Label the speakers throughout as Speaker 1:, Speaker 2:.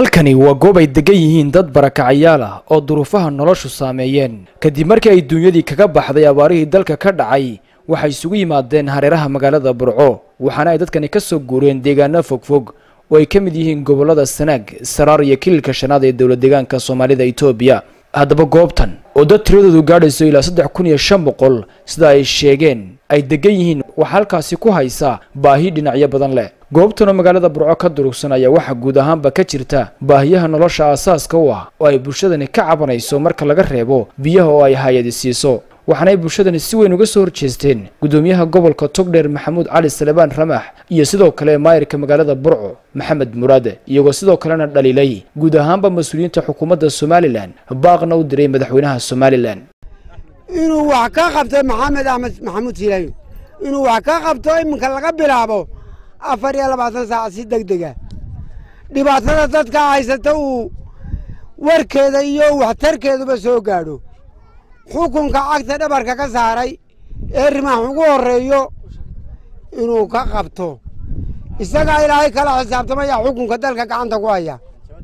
Speaker 1: halkani waa goob ay degan yihiin dad barakacayaal ah oo duruufaha noloshu saameeyeen kadib markii ay duunyadii kaga baxday abaarihii dalka ka dhacay waxay isugu yimaadeen hareeraha magaalada burco waxaana ay dadkani ka soo guureen deegaano fogfog oo ay ka mid yihiin gobollada sanaag saraar iyo kililka shanaad ee dowlad deegaanka soomaalida itoobiya haddaba goobtan oo dad tiradoodu gaadhayso ilaa saddex kun iyo shan boqol sida ay sheegeen ay degan yihiin waxaa halkaasi ku haysa baahi dhinacyo badan leh goobtanoo magaalada burco ka durugsan ayaa waxaa guud ahaanba ka jirta baahiyaha nolosha aasaaska u ah oo ay bulshadani ka cabanayso marka laga reebo biyaha oo ay hay-adi siiso waxaana ay bulshadani si weyn uga soo horjeesteen guddoomiyaha gobolka togdheer maxamuud cali salebaan ramax iyo sidoo kale maayirka magaalada burco maxamed muraade iyagoo sidoo kalena dhaliilay guud ahaanba mas-uuliyiinta xukuumadda somalilan baaqna u diray madaxweynaha somalilan
Speaker 2: inuu wax ka qabto maxamed axmed maxamuud siilaayo inuu wax ka qabto iminka laga bilaabo afar iyo labaatan saac si deg dega dhibaatada dadka haysata uu warkeeda iyo waxtarkeeduba soo gaadho xukunka cagta dhabarka ka saaray ee rimaax ugu horreeyo inuu ka qabto isagaa ilaahay kala xisaabtamaya xukunka dalka gacanta ku haya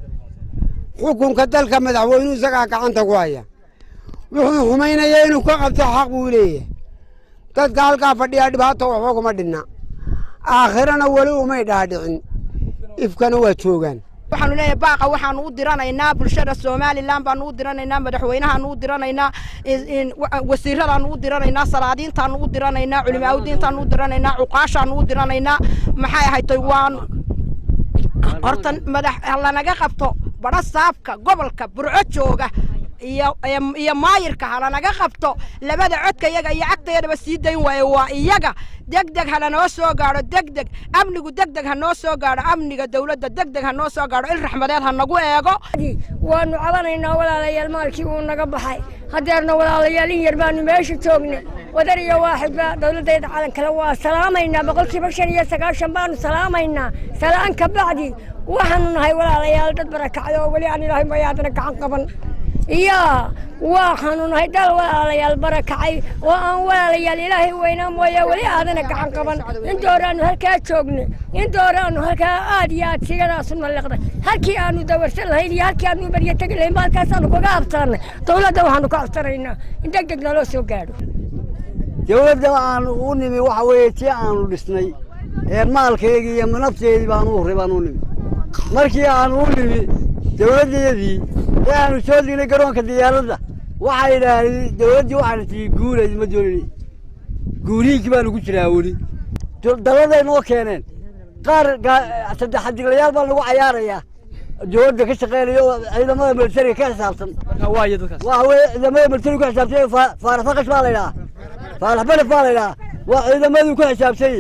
Speaker 2: xukunka dalka madaxweynuhu isagaa gacanta ku haya wuxuu xumaynaya inuu ka qabto xaq buu leeyahay dadka halkaa fadhiyaa dhibaato waxba kuma dhinna aakhirana weli umay dhaadhicin ifkana waa joogaan
Speaker 3: waxaanu leeyahay baaqa waxaanu u diranaynaa bulshada somalilan baanu u diranaynaa madaxweynahaanu u diranaynaa wasiiradaanu u diranaynaa salaadiintaanu u diranaynaa culimaaudiintaanu u diranaynaa cuqaashaanu u diranaynaa maxay ahaytay waanu horta madax lanaga qabto badho saabka gobolka burco jooga iyo maayirka halanaga qabto labada codka iyaga iyo cagtayadaba sii dayn waaye waa iyaga degdeg halanoo soo gaadho degdeg amnigu degdeg ha noo soo gaadho amniga dawladda degdeg ha noo soo gaadho il raxmadeed ha nagu eego
Speaker 4: waanu cabanaynaa walaalayaal maalkii uu naga baxay haddeerna walaalayaal in yar baanu meesha joogna wadar iyo waaxidba dawladdayda calankale waa salaamaynaa boqolkiiba shan iyo sagaashan baanu salaamaynaa salaan ka bacdi waxaanu nahay walaalayaal dad barakacda oo weli aan ilaahay mayaadana gacan qaban iyaa waxaanu nahay dal walaalayaal barakacay oo aan walaalayaal ilaahay weynaa mooye weli aadana gacan qaban intooraannu halkaa joogna intooraannu halkaa aad iyo aad sigadaas u naliqday halkii aanu dawarsan lahayn iyo halkii aanu baryo tegi lahayn ba halkaasaanu kaga habsaannay dawladda waxaanu ka codsanaynaa in deg deg naloo soo gaadho
Speaker 5: dawladda aanu u nimi waxa weeye tii aanu dhisnay ee maalkeygii iyo nafteedii baanu u horray baanu u nimi markii aanu u nimi dawladdeedii ee aanu soo dignay garoonka diyaaradda waxay idhaahdeen dawladdii waxaana tii guuleed ma doonini guurihiinkii baanu ku jiraa weli dalladay noo keeneen qaar saddex xadiglayaal baa lagu cayaarayaa dawladda ka shaqeynaya oo ciidamada militariga ka xisaabsan waxa weye ciidamada militariga ku xisaabsan faarax faqash baa la idhaha faarax belef baa la idhaha waa ciidamadu ku xisaabsanyey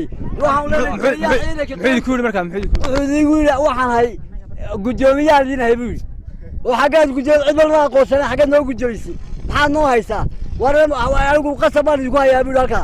Speaker 5: wuxuu idigu yidhi waxaan hay guddoomiyahan idiin hay buu yidhi oo xaggaad gudooy cid walba aqoonsana xaggaad noo gudooysay maxaad noo haysaa war anigu qasab baan idinku hayaa buu halkaa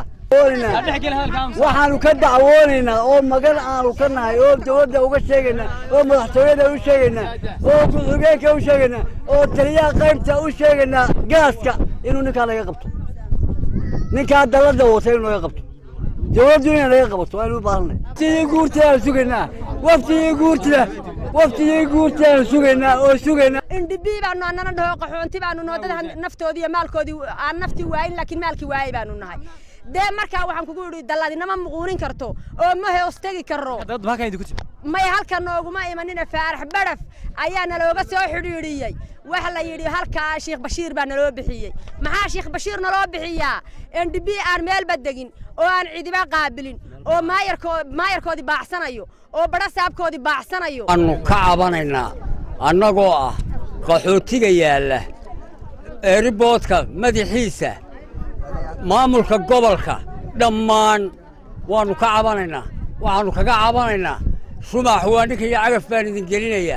Speaker 5: waxaanu ka dacwoonaynaa oo magan aanu ka nahay oo dawladda uga sheegaynaa oo madaxtooyada u sheegaynaa oo ku-xigeenka u sheegaynaa oo taliyaha qaybta u sheegaynaa gaaska inuu ninkaa laga qabto ninkaa dalladda wata inuu laga qabto dawladdu inay laga qabato waanu u baahanay waftigii guurtidaan sugaynaa waftigii guurtida waftigii guurtidaan sugaynaa oo sugaynaa
Speaker 3: indhibii baanu annana dhaho qaxoonti baanu noo dad naftoodii iyo maalkoodii aan naftii waayin laakiin maalkii waayay baanu nahay dee markaa waxaan kugu idhi dalladinama muquunin karto oo ma hoos tegi karro may halka nooguma imanina faarax badhaf ayaa nalooga soo xidhiidhiyey waxa la yidhi halkaa sheekh bashiir baa naloo bixiyey maxaa sheekh bashiir naloo bixiyaa endhibii aan meelba degin oo aan cidiba qaabilin oo maayarkoodii baacsanayo oo badho saabkoodii baacsanayo
Speaker 5: waannu ka cabanaynaa annagoo ah qaxootiga yaalla eeriboodka madaxiisa maamulka gobolka dhammaan waannu ka cabanaynaa waxaannu kaga cabanaynaa shumax waa ninka iyo cagaf baan idin gelinayaa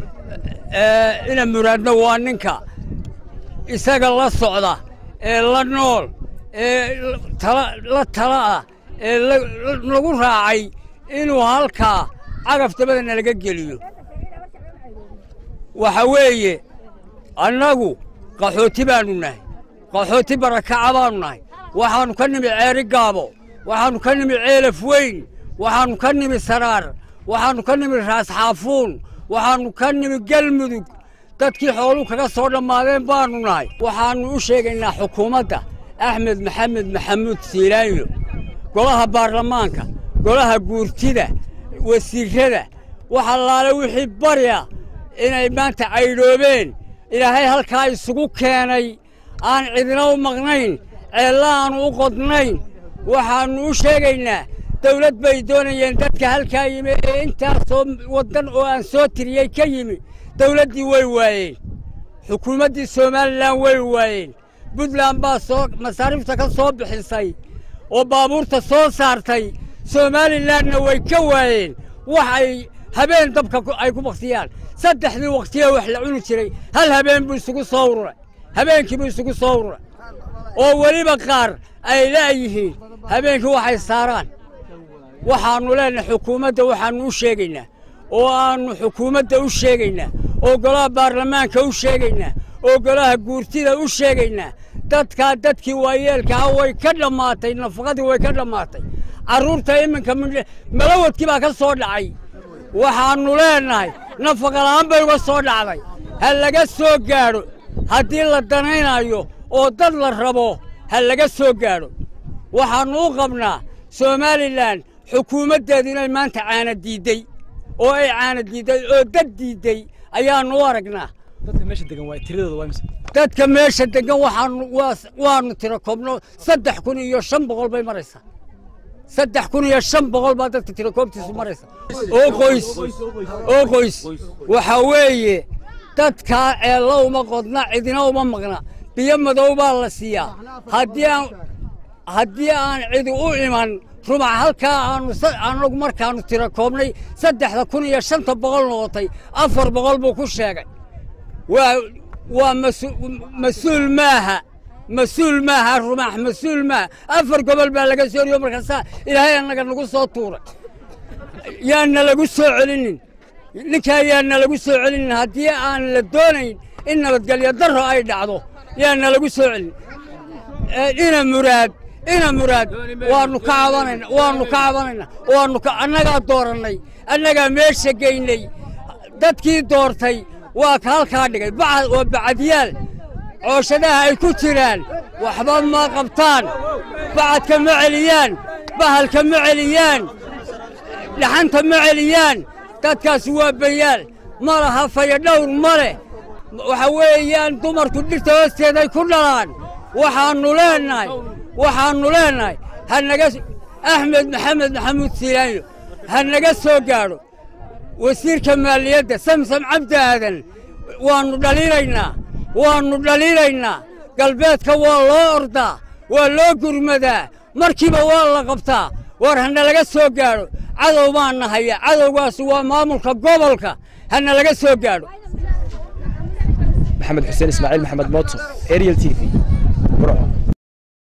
Speaker 5: ina muraadna waa ninka isaga la socda ee la nool ee la tala ah ee lagu raacay inuu halkaa cagaf dabada nalaga geliyo waxa weeye annagu qaxooti baannu nahay qaxooti barakaca baannu nahay waxaannu ka nimi ceeri gaabo waxaannu ka nimi ceelaf weyn waxaannu ka nimi saraar waxaannu ka nimi raas xaafuun waxaannu ka nimi galmudug dadkii xooluu kaga soo dhammaadeen baannu nahay waxaannu u sheegaynaa xukuumadda axmed maxamed maxamuud siilaayo golaha baarlamaanka golaha guurtida wasiirrada wax allaale wixii barya inay maanta caydhoobeen ilaahay halkaa isugu keenay aan cidina u maqnayn ceella aanu u qodnayn waxaannu u sheegaynaa dawlad bay doonayeen dadka halkaa yimi ee intaasoo waddan oo aan soo tiriyey ka yimi dawladdii way waayeen xukuumaddii somalilan way waayeen buntland baa soo masaariifta ka soo bixisay oo baabuurta soo saartay somalilanna way ka waayeen wax ay habeen dabka ay ku baktiyaan saddexdii wakhtiya wax la cuni jiray hal habeen buu isugu soo ururay habeenkii buu isugu soo ururay oo weliba qaar ay la'yihiin habeenkii waxay saaraan waxaannu leenahay xukuumadda waxaannu u sheegaynaa oo aannu xukuumadda u sheegaynaa oo golaha baarlamaanka u sheegaynaa oo golaha guurtida u sheegaynaa dadkaa dadkii waayeelkaa way ka dhammaatay nafaqadii way ka dhammaatay carruurta iminka malawadkii baa ka soo dhacay waxaannu leenahay nafaqala'aan bay uga soo dhacday ha laga soo gaadho haddii la danaynayo oo dad la rabo ha laga soo gaadho waxaannu u qabnaa somalilan xukuumaddeedu inay maanta caana diidday oo ay caana diidday oo dad diidday ayaannu u aragnaa dadka meesha degan waxaanu waannu tiro koobno saddex kun iyo shan boqol bay maraysaa saddex kun iyo shan boqol baa dadka tirakoobtiisu maraysa oo qoys oo qoys waxaa weeye dadkaa ceello uma qodna cidina uma maqna biyo madow baa la siiyaa haddii aan haddii aan cidi u iman rumac halkaa aanu anagu markaannu tiro koobnay saddexda kun iyo shanta boqol noqotay afar boqol buu ku sheegay waa waa mas-uul maaha mas-uul maaha rumax mas-uul maaha afar gobol baa laga soo oriyo markaasaa ilaahay annaga nagu soo tuuray yaanna lagu soo celinin ninkaa yaanna lagu soo celinin haddii aan la doonayn in nabadgelyo darro ay dhacdo yaanna lagu soo celin ina muraad ina muraad waannu ka cabanayna waannu ka cabanayna waannu ka annagaa doorannay annagaa meesha geynay dadkii doortay waa ka halkaa dhigay bacad waa bacadyaal cooshadaha ay ku jiraan waxba ma qabtaan bacadka ma celiyaan bahalka ma celiyaan dhaxanta ma celiyaan dadkaasi waa bayaal ma laha fayadhowr ma leh waxa weeyaan dumarku dhirta hoosteeday ku dhalaan waxaannu leennahay waxaannu leennahay ha naga axmed maxamed maxamuud siilaanyo ha naga soo gaadho wasiirka maaliyadda samsam cabdi aadan waannu dhaliilaynaa waannu dhaliilaynaa galbeedka waa loo ordaa waa loo gurmadaa markiiba waa la qabtaa war hana laga soo gaadho cadow baanna haya cadowgaasi waa maamulka gobolka hana laga soo gaadho
Speaker 1: maxamed xuseen ismaaciil maxamed mooto ariel t v